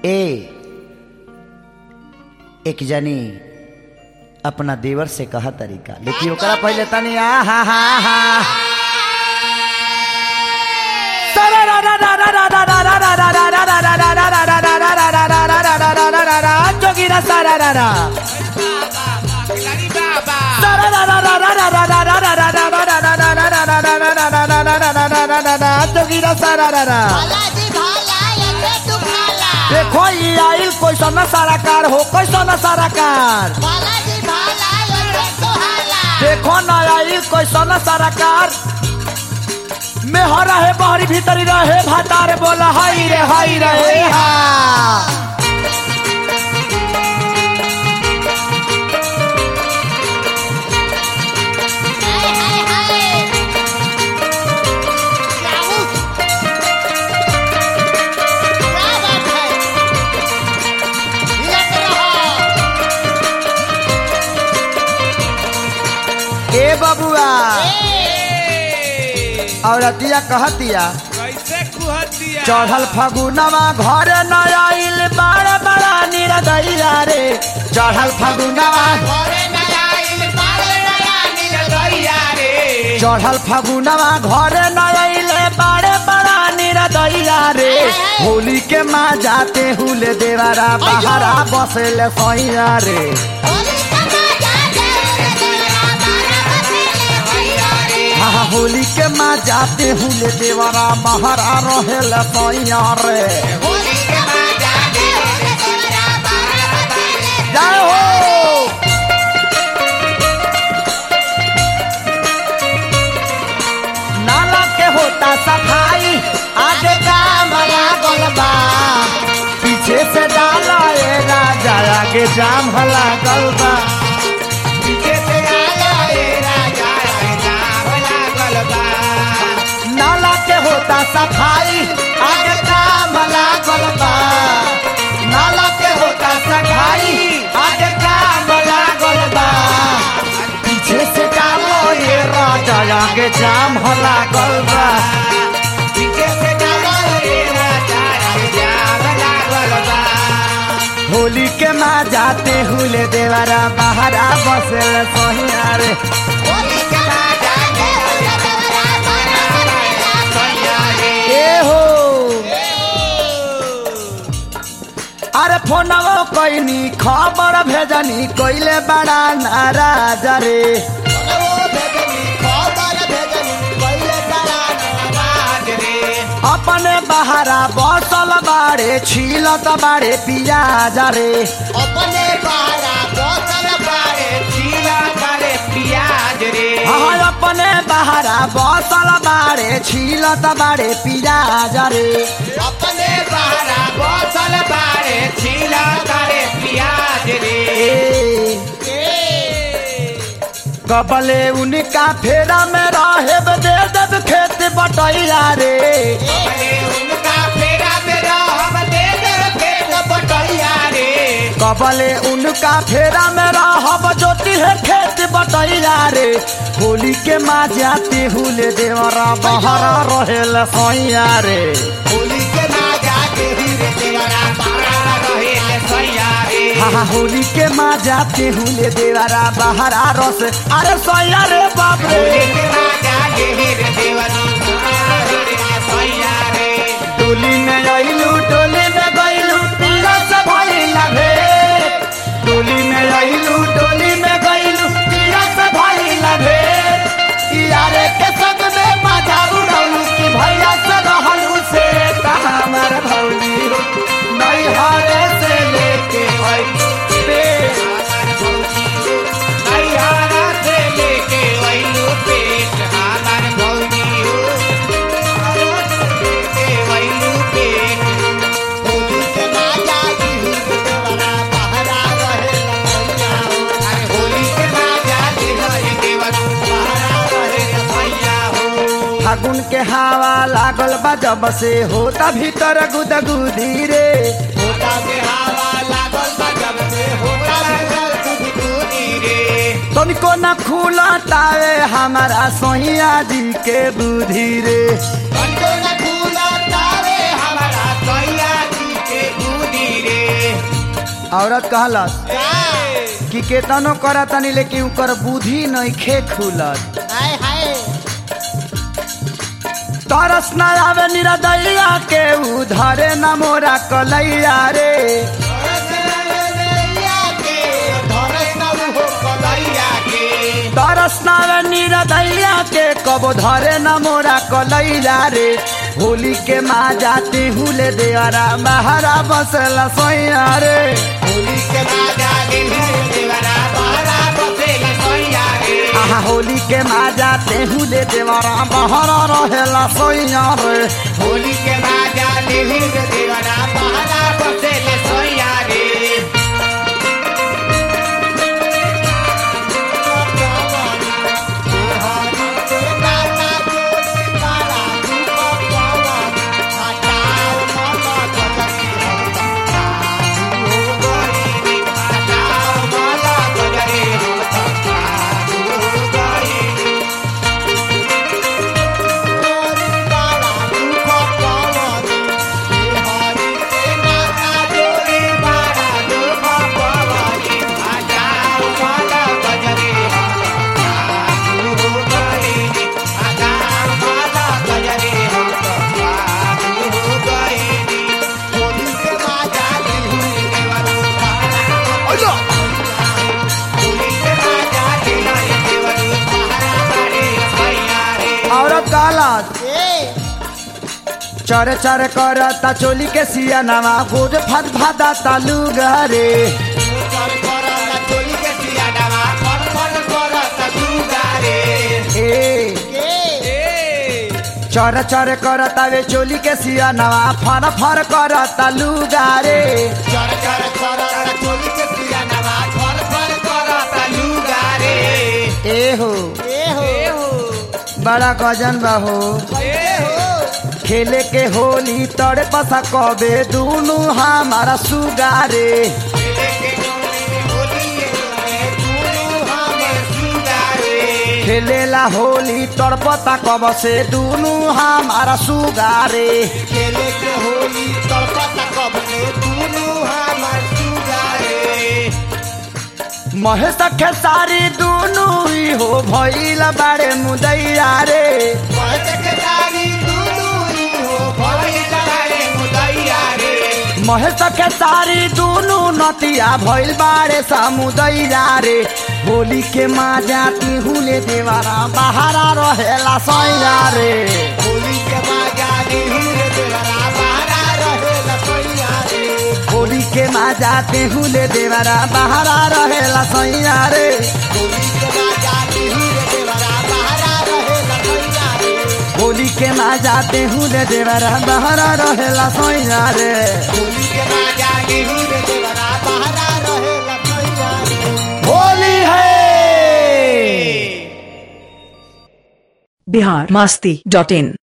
ए एक जनी अपना देवर से कहा तरीका लेकिन ओकरा पहले तनी आ हा हा हा जोगिरा सारा रा रा जोगिरा सारा रा रा भालाजी भाला यके तू भाला देखो ये आइल कैसन सारा कार हो कैसन सारा कार भालाजी भाला यके तू हाला देखो न आइल कैसन सारा कार मेहरा है बहरी भीतरी रहे भातार बोला हाई रे हाई रे हे हा हाय हाय हाय जाऊ क्या बात है हिलत रहो ए बबुआ ए, औरतिया कहतिया कैसे कुहतिया चढ़ल फगुनवा घर न आइल बड़ा बड़ा निरदैया रे चढ़ल फगुनवा घरे नया इल पारे नया नील गैया रे चढ़ल फगुनवा घर न आइल बड़े बड़ा निरदैया रे होली के माँ जाते हुले देवरा बहरा बसेले सैया रे होली कमा जाते रे देवरा बारा बसेले भैया रे हाँ होली के माँ जाते हुले देवरा बहरा रहेले सैया रे होली कमा जाते रे देवरा बारा बसेले जय हो नाला के होता सफाई आगे काम लागल बा पीछे से डाला ए राजा आगे जाम लागल बा पीछे से आया ए राजा राम लागल बा नाला के होता सफाई आगे काम लागल बा नाला के होता सफाई आगे काम लागल बा पीछे से डालो ये राजा आगे जाम लागल बा पीछे से डालो ए राजा राम लागल बा होली के माँ जाते हुले देवरा बहरा बसल सोहिया रे होली कमा जाते रे देवरा बारा बसेले ए हो अरे फोनवो कैनी खबर भेजनी कैले बड़ा नाराज रे बाज रे अपने बहरा बसल बाड़े छीलत बाड़े पियाज रे अपने बारा बोतल बारे चीला करे प्याज रे हाँ अपने बहरा बसल बाड़े छीलत बाड़े पियाज रे अपने बारा बोतल बारे चीला करे प्याज रे कबले उनका फेरा में रहे दे देव खेत बटैया रे अरे उनका फेरा मेरा हम दे दे खेत बटैया रे कबले उनका फेरा में रहब जोती है खेत बटैया रे होली के माँ जाते हुले देवरा बहरा रहेल सैया रे होली के ना जाके हीरे देवरा बारा रहे ले सैया रे हाँ हाँ, होली के माँ जाते हुले देवरा बहरा रस अरे सैया रे बाप रे होली के ना जाके हीरे देवरा बारा रहे ले सैया रे टोली में अइलू टोली में गइलू पीला से भइला भेट टोली में अइलू टोली में गइलू पीला से भइला भेट यारे के संग में बाजा उड़ौलू कि भैया से रहलू से कहा हमार भौली हो नहीं हारे से लेके आई पेट नैहरा से लेके वैलू पेट हमार भौजी हो लेके वैलू पेट होली के माजा की देवरा बहरा रहे लखैया अरे होली के ना जाके हरे देवरा बारा रहे ले सैया हो फागुन के हवा लागल बा जब से होता भीतर गुदगुदी रे होता से हवा लागल बा जब से होता लागल गुदगुदी रे तनिको न खुला तावे हमारा सोहिया जी के बुद्धि रे कंटो न खुला तारे हमारा सैया जी के गुदी औरत कहलस का कि केतनो करतनी लेकिन उकर बुद्धि नइखे खुलत हाय हाय तरस न आवे निरदैया के उधरे न मोरा कलैया रे तरस न आवे निरदैया के कबो धरे न मोरा कलैया रे होली के माँ जाती हुले देवरा महारा बसला सैया रे आहा होली के माँ जाते हुले देवरा महारा रहेला सैया रे होली के बाजा लिहिर देवरा पहला बसेले सोया रे औरत कहलत चरे चरे करता चोली के सिया नवा गोद फत भादा तालू गरे ए चर चर करता वे चोली के सिया नवा फर फर करता लुगारे चर चर कर चोली के पिया नवा फल फल करता लुगारे ए हो बड़ा गजन बा हो खेले के होली तड़े पसा कबे दुनु हमारा सुगारे खेलेला होली तड़पता कब से दुनु हमारा सुगारे खेले के होली तड़पता कब ने दुनू हमर सुगारे महेश खेसारी दुनु ही हो भइल बारे मुदैया रे बहत के दारी दुनू ही हो भइल महेश खेसारी दुनु नतिया भइल बारे समुदैया रे होली के माँ जाती हुले देवारा बहारा रहेला सैया रे होली के बाजा निहुर देवरा बारा रहे लपैया रे होली के माँ जाते हुले देवारा बहारा रहेला सैया रे होली के बाजा निहुर देवरा बारा रहे लपैया रे होली के माँ जाते हुले देवारा बहारा रहेला सैया रे होली के बाजा निहुर देवरा बारा रहे लपैया रे होली है बिहार मास्ती डॉट इन